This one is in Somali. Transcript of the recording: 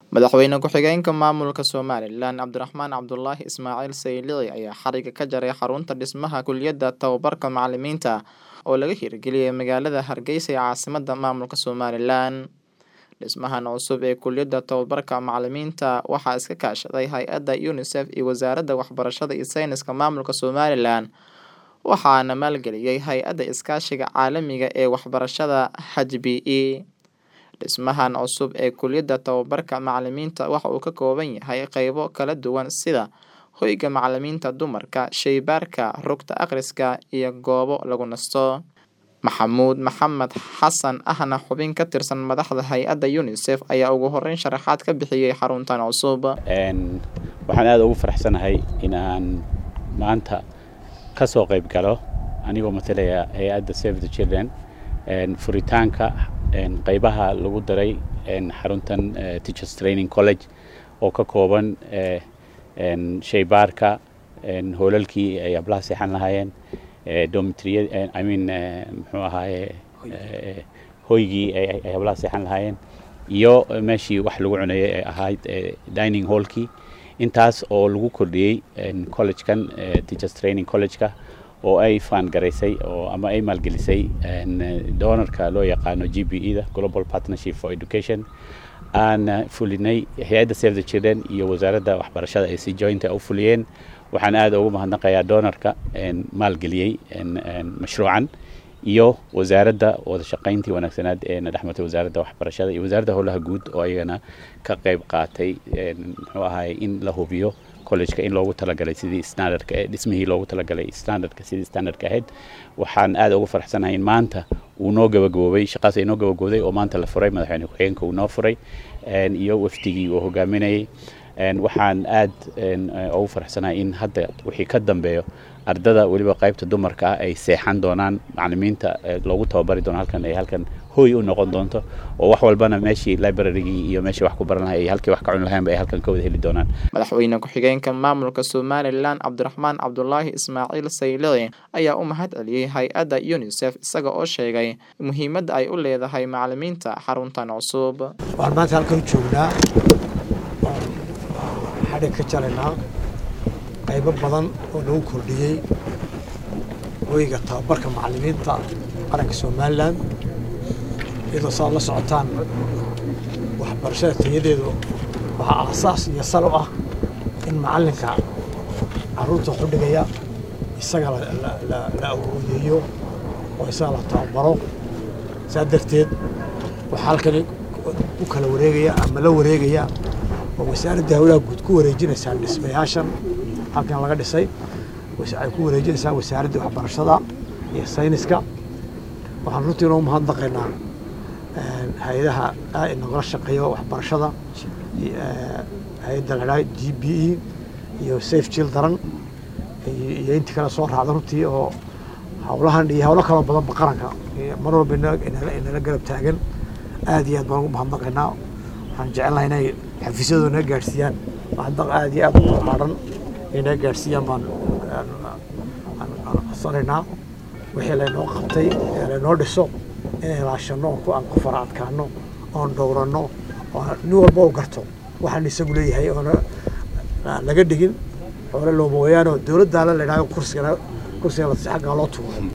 Madaxweyne ku-xigeenka maamulka Somalilan Cabdiraxmaan Cabdulaahi Ismaaciil Saylici ayaa xariga ka jaray xarunta dhismaha Kulliyadda Tababarka Macallimiinta oo laga hirgeliyay magaalada Hargeysa ee caasimadda maamulka Somalilan. Dhismahan cusub ee Kulliyadda Tababarka Macallimiinta waxaa iska kaashaday hay'adda UNICEF iyo Wasaaradda Waxbarashada iyo Sayniska Maamulka Somalilan waxaana maalgeliyay Hay'adda Iskaashiga Caalamiga ee Waxbarashada HBE. Dhismahan cusub ee Kulliyadda Tababarka Macallimiinta waxa uu ka kooban yahay qaybo kala duwan sida hoyga macallimiinta dumarka, shaybaarka, rugta akhriska, iyo goobo lagu nasto. Maxamuud Maxamed Xasan ahna xubin ka tirsan madaxda hay'adda UNICEF ayaa ugu horeyn sharaxaad ka bixiyay xaruntan cusub. waxaan aad ugu faraxsanahay in aan maanta ka soo qayb galo anigoo matalaya hay-adda Save the Children furitaanka qaybaha lagu daray xaruntan Teachers Training College oo ka kooban shaybaarka hoolalkii ay ablaha seexan lahaayeen dormitory I mean muxuu ahaaye hoygii ay hablaha seexan lahaayeen iyo meeshii wax lagu cunayay ay ahayd dining hallkii intaas oo lagu kordhiyey collegekan teachers training collegeka oo ay faan garaysay oo ama ay maalgelisay donorka loo yaqaano g b e da global partnership for education aan fulinay hay-adda save the children iyo wasaaradda waxbarashada ay si jointa u fuliyeen waxaan aad ugu mahadnaqayaa donorka maalgeliyey mashruucan iyo wasaaradda wada shaqayntii wanaagsanaad ee na dhexmartay wasaaradda waxbarashada iyo wasaaradda howlaha guud oo ayagana ka qayb qaatay muxuu ahaay in la hubiyo collegeka in loogu talagalay sidii standardka dhismihii loogu talagalay standardka sidii standardka ahayd waxaan aad ugu faraxsanahay in maanta uu noo gabagaboobay shaqaas ay noo gabagabooday oo maanta la furay madaxweyne ku-xigeenka uu noo furay iyo wafdigii uu hogaaminayay waxaan aad ugu faraxsanahay in hadda wixii ka dambeeyo ardada weliba qaybta dumarka ah ay seexan doonaan macallimiinta loogu tababari doono halkan ay halkan hooy u noqon doonto oo wax walbana meeshii librarygii iyo meeshii wax ku baran lahay iyo halkii wax ka cuni lahaynba ay halkan ka wada heli doonaan madaxweyne ku-xigeenka maamulka somalilan cabdiraxmaan cabdulaahi ismaaciil saylici ayaa u mahad celiyey hay-adda unisef isaga oo sheegay muhiimadda ay u leedahay macallimiinta xaruntan cusub waxaan maanta halkan joognaa xadhig ka jaraynaa qaybo badan oo lagu kordhiyey hoyga tababarka macallimiinta qaranka somalilan iyadoo saad la socotaan waxbarashada tayadeedu waxaa aasaas iyo sal u ah in macallinka carruurta xudhigaya isaga la awoodeeyo oo isaga la tababaro saa darteed waxaa halkani u kala wareegaya ama la wareegaya oo wasaaradda howlaha guud ku wareejinaysaa dhismayaashan halkan laga dhisay waxay ku wareejinaysaa wasaaradda waxbarashada iyo sayniska waxaan runtii inoo mahadnaqaynaa hay-adaha nagala shaqeeyo waxbarashada hay-adda ladhaa g b e iyo safe children iyo intii kale soo raacda runtii oo howlahan iyo howlo kaloo badanba qaranka mar walba inala garab taagan aad iyo aad baan ugu mahadnaqaynaa waxaan jecelnahay inay xafiisyadooda naga gaadhsiiyaan mahadnaq aad iyo aad u ballaaran inay naga gaadhsiiyaan baan codsanaynaa wixii laynoo qabtay ee laynoo dhiso inay ilaashanno oon aan ku fara adkaano oon dhowranno oo nin walba u garto waxaan isagu leeyahay oona laga dhigin xoole looma wayaanoo dowladdaala la idhahdo kursiga kursiga xaggaa loo tuuro